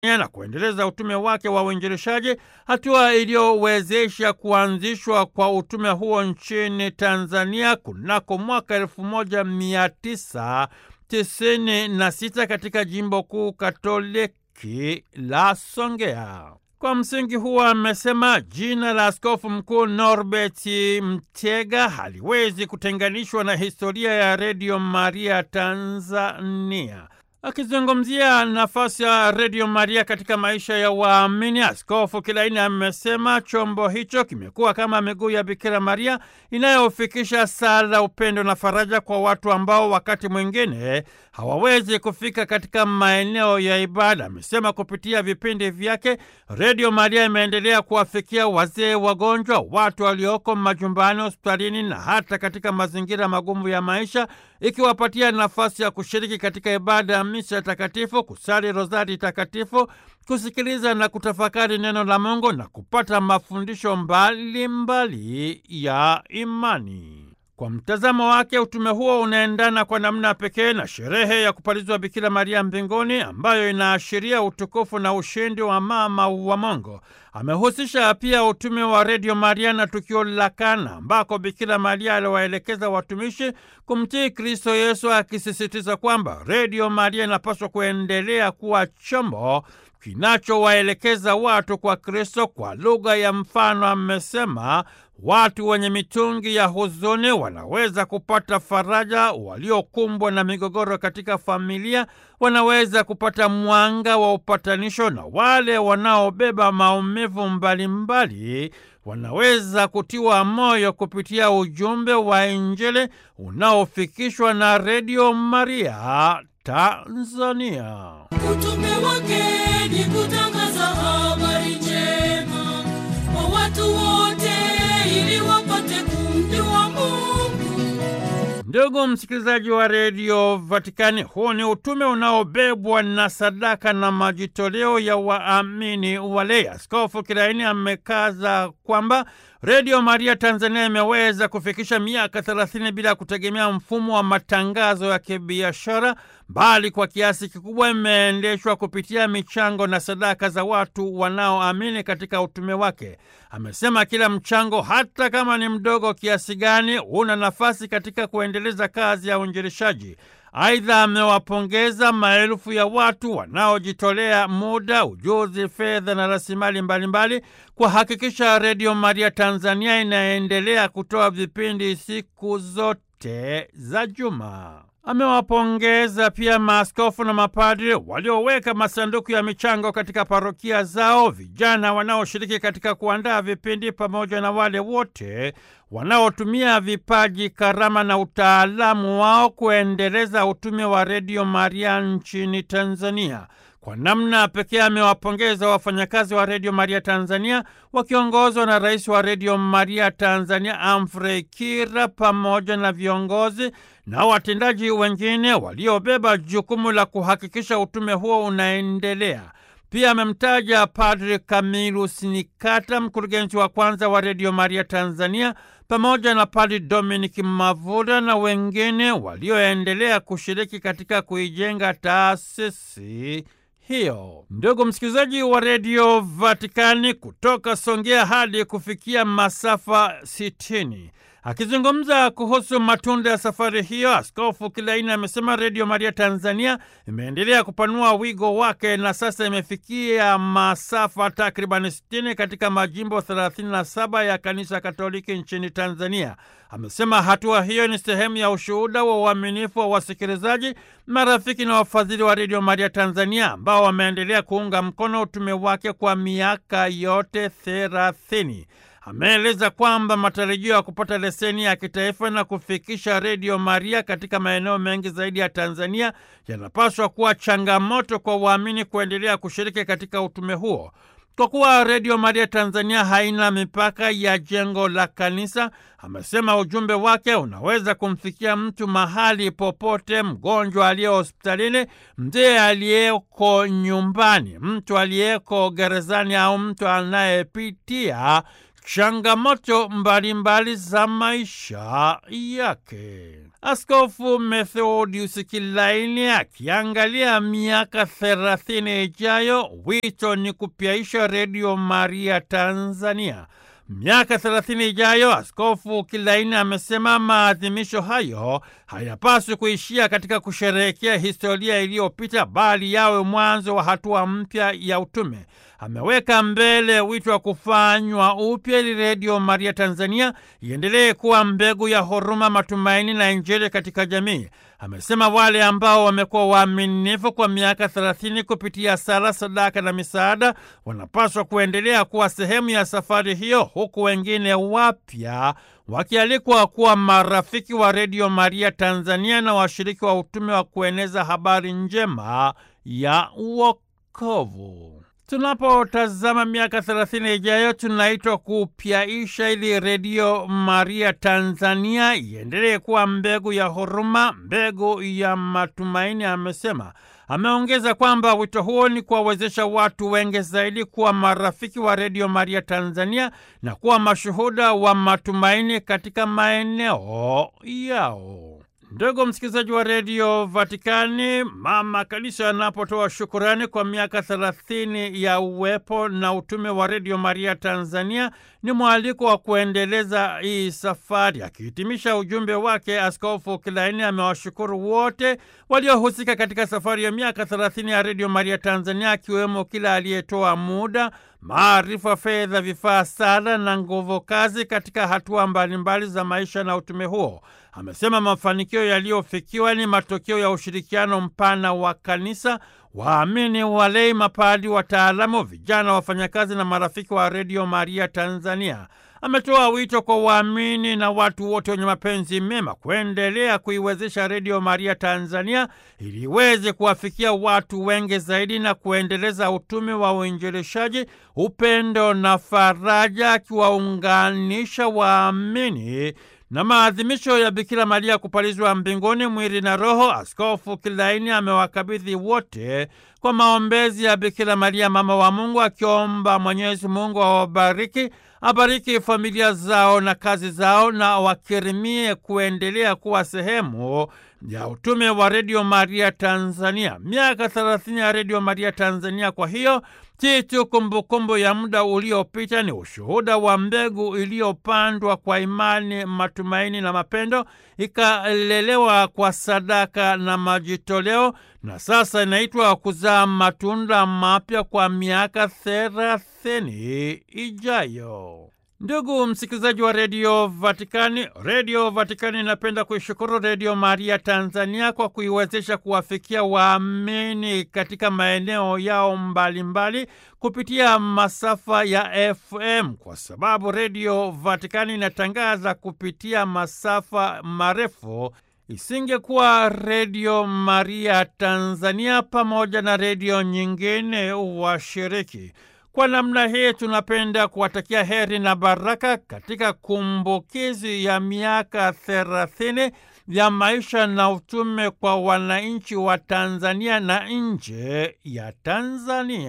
na kuendeleza utume wake wa uinjilishaji, hatua iliyowezesha kuanzishwa kwa utume huo nchini Tanzania kunako mwaka elfu moja mia tisa tisini na sita katika jimbo kuu Katoliki la Songea. Kwa msingi huo amesema jina la askofu mkuu Norbert Mtega haliwezi kutenganishwa na historia ya Redio Maria Tanzania. Akizungumzia nafasi ya Redio Maria katika maisha ya waamini, Askofu Kilaini amesema chombo hicho kimekuwa kama miguu ya Bikira Maria inayofikisha sala, upendo na faraja kwa watu ambao wakati mwingine hawawezi kufika katika maeneo ya ibada. Amesema kupitia vipindi vyake Redio Maria imeendelea kuwafikia wazee, wagonjwa, watu walioko majumbani, hospitalini na hata katika mazingira magumu ya maisha, ikiwapatia nafasi ya kushiriki katika ibada ya misa takatifu, kusali rozari takatifu, kusikiliza na kutafakari neno la Mungu na kupata mafundisho mbalimbali mbali ya imani. Kwa mtazamo wake utume huo unaendana kwa namna pekee na sherehe ya kupalizwa Bikira Maria mbinguni ambayo inaashiria utukufu na ushindi wa mama wa Mungu. Amehusisha pia utume wa Redio Maria na tukio la Kana ambako Bikira Maria aliwaelekeza watumishi kumtii Kristo Yesu, akisisitiza kwamba Redio Maria inapaswa kuendelea kuwa chombo kinachowaelekeza watu kwa Kristo. Kwa lugha ya mfano, amesema watu wenye mitungi ya huzuni wanaweza kupata faraja, waliokumbwa na migogoro katika familia wanaweza kupata mwanga wa upatanisho, na wale wanaobeba maumivu mbalimbali wanaweza kutiwa moyo kupitia ujumbe wa Injili unaofikishwa na Redio Maria Tanzania. Utume wake ni kutangaza habari njema kwa watu wote ili wapate kumjua Mungu. Ndugu msikilizaji wa redio Vatikani, huu ni utume unaobebwa na sadaka na majitoleo ya waamini wale. Askofu Kilaini amekaza kwamba Redio Maria Tanzania imeweza kufikisha miaka thelathini bila kutegemea mfumo wa matangazo ya kibiashara, bali kwa kiasi kikubwa imeendeshwa kupitia michango na sadaka za watu wanaoamini katika utume wake. Amesema kila mchango, hata kama ni mdogo kiasi gani, una nafasi katika kuendeleza kazi ya uinjilishaji. Aidha, amewapongeza maelfu ya watu wanaojitolea muda, ujuzi, fedha na rasilimali mbalimbali kuhakikisha Redio Maria Tanzania inaendelea kutoa vipindi siku zote za juma. Amewapongeza pia maaskofu na mapadri walioweka masanduku ya michango katika parokia zao, vijana wanaoshiriki katika kuandaa vipindi, pamoja na wale wote wanaotumia vipaji, karama na utaalamu wao kuendeleza utume wa Redio Maria nchini Tanzania. Kwa namna pekee amewapongeza wafanyakazi wa Redio Maria Tanzania wakiongozwa na Rais wa Redio Maria Tanzania Amfrey Kira pamoja na viongozi na watendaji wengine waliobeba jukumu la kuhakikisha utume huo unaendelea. Pia amemtaja Padri Camillus Nikata, mkurugenzi wa kwanza wa Redio Maria Tanzania, pamoja na Padri Dominic Mavura na wengine walioendelea kushiriki katika kuijenga taasisi hiyo. Ndugu msikilizaji wa redio Vatikani, kutoka Songea hadi kufikia masafa sitini. Akizungumza kuhusu matunda ya safari hiyo, Askofu Kilaini amesema Redio Maria Tanzania imeendelea kupanua wigo wake na sasa imefikia masafa takriban 60 katika majimbo 37 ya Kanisa Katoliki nchini Tanzania. Amesema hatua hiyo ni sehemu ya ushuhuda wa uaminifu wa wasikilizaji, marafiki na wafadhili wa Redio Maria Tanzania ambao wameendelea kuunga mkono utume wake kwa miaka yote thelathini. Ameeleza kwamba matarajio ya kupata leseni ya kitaifa na kufikisha Redio Maria katika maeneo mengi zaidi ya Tanzania yanapaswa kuwa changamoto kwa waamini kuendelea kushiriki katika utume huo. Kwa kuwa Redio Maria Tanzania haina mipaka ya jengo la kanisa, amesema ujumbe wake unaweza kumfikia mtu mahali popote: mgonjwa aliye hospitalini, mzee aliyeko nyumbani, mtu aliyeko gerezani au mtu anayepitia changamoto mbalimbali za maisha yake. Askofu Methodius Kilaini akiangalia miaka thelathini ijayo, wito ni kupyaisha Redio Maria Tanzania. Miaka thelathini ijayo, Askofu Kilaini amesema maadhimisho hayo hayapaswi kuishia katika kusherehekea historia iliyopita, bali yawe mwanzo wa hatua mpya ya utume. Ameweka mbele wito wa kufanywa upya ili Redio Maria Tanzania iendelee kuwa mbegu ya huruma, matumaini na Injili katika jamii. Amesema wale ambao wamekuwa waaminifu kwa miaka thelathini kupitia sala, sadaka na misaada wanapaswa kuendelea kuwa sehemu ya safari hiyo, huku wengine wapya wakialikwa kuwa marafiki wa Redio Maria Tanzania na washiriki wa utume wa kueneza habari njema ya wokovu. Tunapotazama miaka thelathini ijayo, tunaitwa kupyaisha ili Redio Maria Tanzania iendelee kuwa mbegu ya huruma, mbegu ya matumaini, amesema. Ameongeza kwamba wito huo ni kuwawezesha watu wengi zaidi kuwa marafiki wa Redio Maria Tanzania na kuwa mashuhuda wa matumaini katika maeneo yao. Ndugu msikilizaji wa redio Vatikani, mama kanisa anapotoa shukurani kwa miaka thelathini ya uwepo na utume wa redio Maria Tanzania, ni mwaliko wa kuendeleza hii safari. Akihitimisha ujumbe wake, Askofu Kilaini amewashukuru wote waliohusika katika safari ya miaka thelathini ya redio Maria Tanzania, akiwemo kila aliyetoa muda maarifa, fedha, vifaa, sala na nguvu kazi katika hatua mbalimbali za maisha na utume huo. Amesema mafanikio yaliyofikiwa ni matokeo ya ushirikiano mpana wa kanisa, waamini, walei, mapadi, wataalamu, vijana, wafanyakazi na marafiki wa Redio Maria Tanzania. Ametoa wito kwa waamini na watu wote wenye mapenzi mema kuendelea kuiwezesha Redio Maria Tanzania ili iweze kuwafikia watu wengi zaidi na kuendeleza utume wa uinjilishaji, upendo na faraja, akiwaunganisha waamini na maadhimisho ya Bikira Maria kupalizwa mbinguni mwili na roho. Askofu Kilaini amewakabidhi wote kwa maombezi ya Bikira Maria mama wa Mungu, akiomba Mwenyezi Mungu awabariki, abariki familia zao na kazi zao, na wakirimie kuendelea kuwa sehemu ya utume wa Redio Maria Tanzania. Miaka thelathini ya Redio Maria Tanzania, kwa hiyo si tu kumbukumbu ya muda uliopita, ni ushuhuda wa mbegu iliyopandwa kwa imani, matumaini na mapendo, ikalelewa kwa sadaka na majitoleo, na sasa inaitwa kuzaa matunda mapya kwa miaka thelathini ijayo. Ndugu msikilizaji wa redio Vatikani, redio Vatikani inapenda kuishukuru Redio Maria Tanzania kwa kuiwezesha kuwafikia waamini katika maeneo yao mbalimbali mbali, kupitia masafa ya FM kwa sababu redio Vatikani inatangaza kupitia masafa marefu isingekuwa Redio Maria Tanzania pamoja na redio nyingine washiriki. Kwa namna hii tunapenda kuwatakia heri na baraka katika kumbukizi ya miaka thelathini ya maisha na utume kwa wananchi wa Tanzania na nje ya Tanzania.